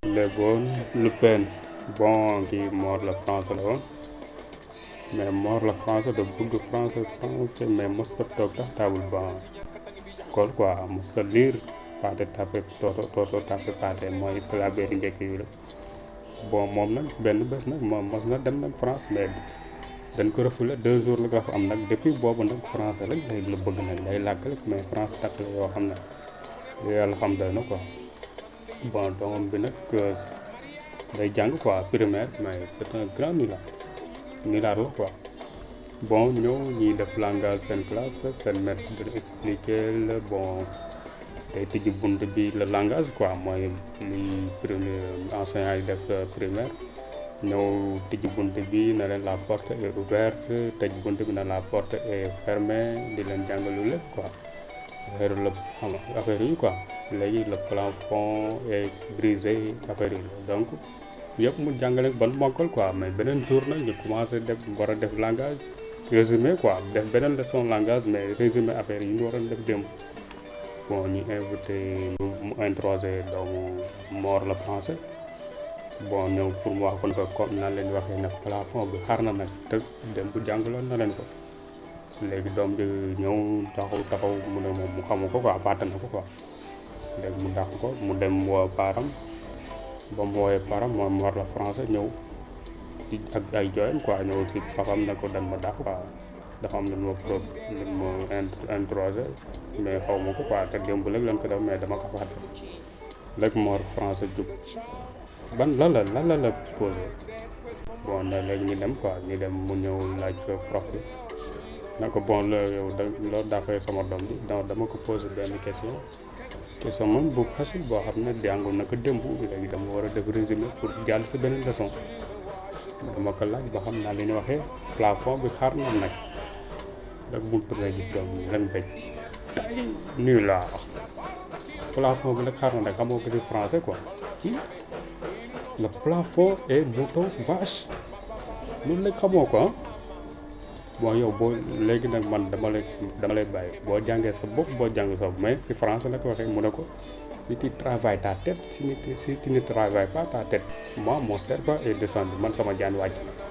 léegoon Le Pen bon kii Mor la français la woon mais Mor la français da bëgg français français mais mos ta toog tax table ban école quoi mos ta lire paate tape toto toto tape paate mooy syllabaire yu njëkk yi la bon moom nag benn bés nag moom mos na dem nag France mais dañ ko refoulé deux jours la ko fa am nag depuis boobu nag français rek lay la bëgg nag lay làkk rek mais France takk la yoo xam ne lu yàlla xam doy na quoi bon doomam bi nag day jàng quoi primaire mais c'est un grand nulard nulard la quoi bon ñëw ñuy def langage seen classe seen maître dina expliquer la bon day tijji bunt bi le langage quoi mooy li premier enseignant yi def primaire ñëw tijji bunt bi na leen la porte est ouverte tëj bunt bi na la porte est fermée di leen jàngalu lépp quoi affaire la xam nga affaire yi quoi léegi le plafond est brisé affaire yi donc yëpp mu jàngale ban mokkal quoi mais beneen jour nag ñu commencé def war a def langage résumé quoi def beneen leçon langage mais résumé affaire yi ñu waroon def démb bon ñu invité mu introsé doomu Mor la français bon ñëw pour mu wax kon ko comme nan leen waxee nag plafond bi xar na nag te dem bu jàngaloon na leen ko léegi doom bi ñëw taxaw taxaw mu ne moom mu xamu ko quoi fàtte na ko quoi léegi mu dàq ko mu dem woo param ba mu woowee param moom Mor la français ñëw ci ak ay jooyam quoi ñëw si papam ne ko dañ ma dàq quoi dafa am lu ma pro lu ma introsé mais xaw ma ko quoi te démb léegi leen ko def mais dama ko fàtte léegi Mor français jub ban lan la lan la la posé bon ne léegi ñu dem quoi ñu dem mu ñëw laaj prof bi na ko bon la yow da loo dàqee sama doom bi donc dama ko posé benn question question moom bu facile boo xam ne jàngu na ko démb léegi dama war a def résumé pour jàll si beneen leçon dama ko laaj ba xam naa li ñu waxee plafond bi xaar na nag rek bu turee gis doom bi ren bëj tay nuyu laa wax plafond bi nag xaar na nag xamoo ko ci français quoi le plafond est mouton vache loolu nag xamoo ko ah bon yow boo léegi nag man dama lay dama lay bàyyi boo jàngee sa bopp boo jàng sa bopp mais si français la ko waxee mu ne ko si tu travailles ta tête si tu si tu ne travailles pas ta tête moi mon cerveau est descendu man sama jaan wàcc na